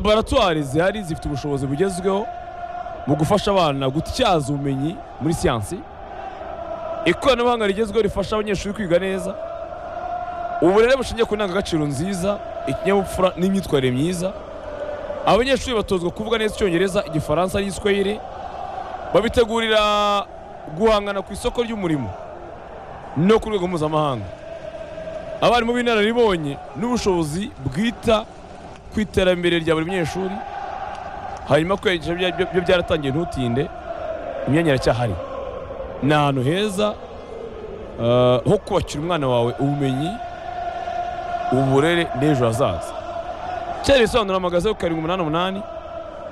laboratwari zihari zifite ubushobozi bugezweho mu gufasha abana gutyaza ubumenyi muri siyansi ikoranabuhanga rigezweho rifasha abanyeshuri kwiga neza uburere bushingiye ku ndangagaciro nziza ikinyabupfura n'imyitwarire myiza abanyeshuri batozwa kuvuga neza icyongereza igifaransa n'igiswahili babitegurira guhangana ku isoko ry'umurimo no ku rwego mpuzamahanga abarimu b'inararibonye n'ubushobozi bwita ku iterambere rya buri munyeshuri hanyuma kwigisha byo byaratangiye ntutinde imyanya iracyahari ni ahantu heza ah, ho kubakira umwana wawe ubumenyi uburere n'ejo hazaza cyane ibisobanuro amagazeho karindwi umunani umunani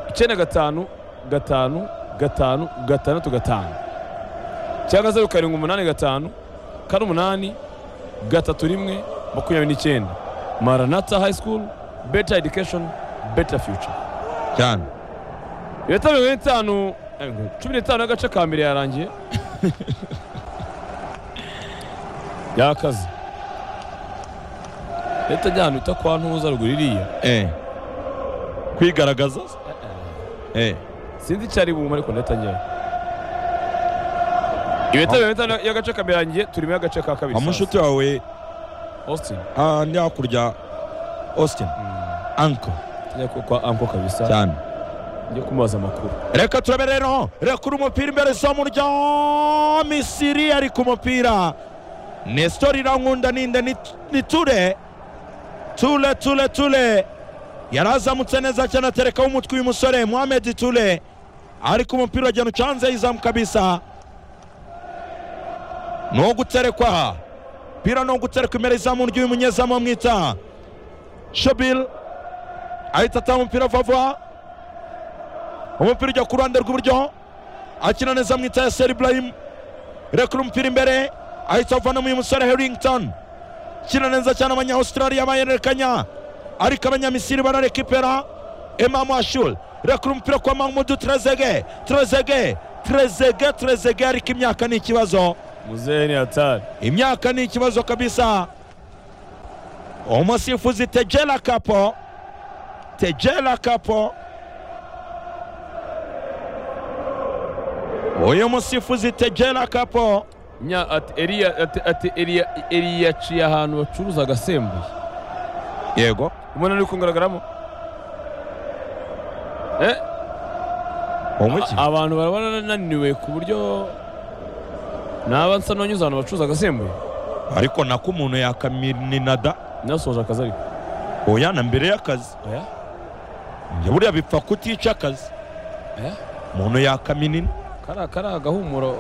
icyenda gatanu gatanu gatanu gatandatu gatanu cyangwa zeru karindwi umunani gatanu kane umunani gatatu rimwe makumyabiri n'icyenda maranata hayi sikuru beta edikeshoni beta fiyuca cyane leta mirongo ine n'itanu eh, cumi n'itanu y'agace ka mbere yarangiye yakaze leta ajya ahantu bita kwa ntuza ruguru iriya eh kwigaragaza eh sinzi icyo ari bumare ariko leta njyayo ibeta mirongo ine n'itanu y'agace ka mbere yarangiye turimo y'agace ka kabiri amushuti wawe Austin ah, ndi hakurya austin anko tujya ku- kwa anko kabisa cyane njye kumubaza amakuru reka turabe rero reka uri umupira imbere izamu rya misiri ari ku mupira nestor irankunda ninde ni- ni ture ture ture ture yarazamutse neza cyane aterekaho umutwe uyu musore muhamedi ture ari ku mupira agenda ucanze yizamu kabisa ni uguterekwa aha pira ni uguterekwa imbere izamu ry'uyu munyezamu bamwita shobil ahita atanga umupira vuba vuba umupira ujya ku ruhande rw'iburyo akina neza mu itaya seri iburayimu rekura umupira imbere ahita avanamo uyu musore herington akina neza cyane abanyawusitarariya bayerekanya ariko abanyamisiri bararekipera emamu ashul rekura umupira kwa mahmudu trezege trezege trezege trezege ariko imyaka ni ikibazo muzehe hatari imyaka ni ikibazo kabisa umusifuzi tegera kapo tegera kapo uyu musifuzi tegera kapo Nya ati Eliya ati ati Eliya Eliya yaciye ahantu bacuruza agasembuye. yego Umuntu ari kungaragaramo. Eh? umuki a- Abantu barabananiwe ku buryo naba nsa n'unyuze ahantu bacuruza agasembuye. ariko nako umuntu yakaminada Nasoje akazi ariko. oya na mbere y'akazi Oya. njye buriya bipfa kutica akazi Eh? umuntu yakaminina Kara kara agahumuro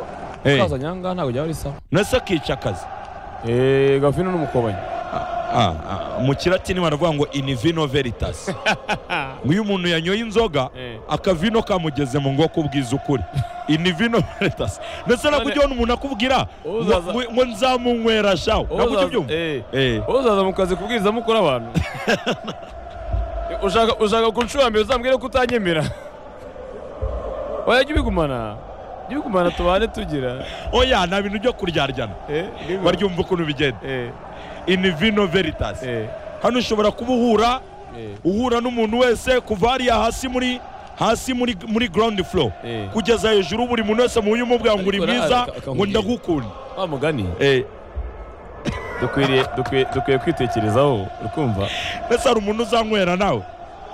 Eh. kaza nyanga ntabwo byaba bisa. nase akica akazi Eh gafino n'umukobanyi. Ah, ah, mu kilatini baravuga ngo in vino veritas ngo iyo umuntu yanyoye inzoga Eh. akavino kamugeze mu ngo kubwiza ukuri in vino veritas ndetse nabwo None- ujya ubona umuntu akubwira ngo- Uzaza- ngo- ngo nzamunywera shawo nabwo ujya ubyumva Eh. Eh, Uzaza mu kazi kubwiriza mukora abantu. ushaka ushaka kunshura mbere uzambwire ko utanyemera. Oya jya ubigumana. Jya ubigumana tubane tugira. oya nta bintu byo kuryaryana Eh, jya ubi- baryumva ukuntu bigenda eh, in vino veritas eh, hano ushobora kuba uhura eh, uhura n'umuntu wese kuva hariya hasi muri hasi muri muri ground floor eh. kugeza hejuru buri muntu wese mu umubwira ngo uri Ariko na- mwiza aka- ngo akakubwira. ndagukunda Wa mugani Eh, dukwiriye dukwiye dukwiye kwitekerezaho ukumva. mbese hari umuntu uzanywera nawe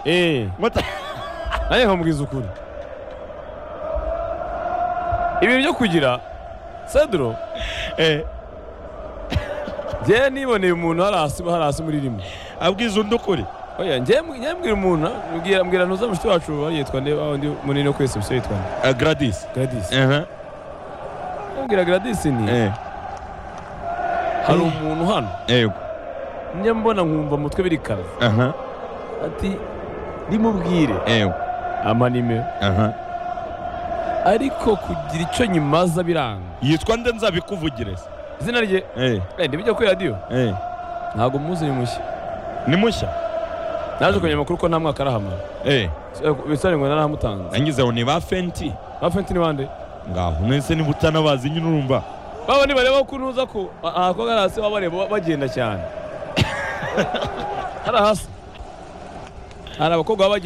Eh, Mata- nanjye nkamubwiza ukuri. Ibintu byo kugira Cedro Eh, njyewe niboneye umuntu hari hasi hari hasi muri rimwe. abwiza undi ukuri Oya njyewe mb- njyewe mbwira umuntu mbwira mbwira ntuza mushiki wacu bari yitwa nde wa undi munini wo kwesa mushiki yitwa nde Eh, gradis Gladys. Aha, Mbwira Gladys ni eh, hari umuntu hano yego, njya mbona nkumva mutwe birikaraza aha, ati rimubwire yego, amanimero aha. ariko kugira icyo nyimaza biranga yitwa nde nzabikuvugire se? izina rye Eh, wenda bijya kuri radiyo eh, ntabwo muzi ni mushya ni mushya naje kumenya amakuru ko nta mwaka arahamara Eh, bisobanuye ngo narahamutanze nangize ngo ni ba fenti bafenti ni bande ngaho mwese niba utanabazi nyine urumva baba nibareba ko ntuza ko ahakobwa ari hasi baba bareba bagenda cyane hari hasi hari abakobwa baba bagenda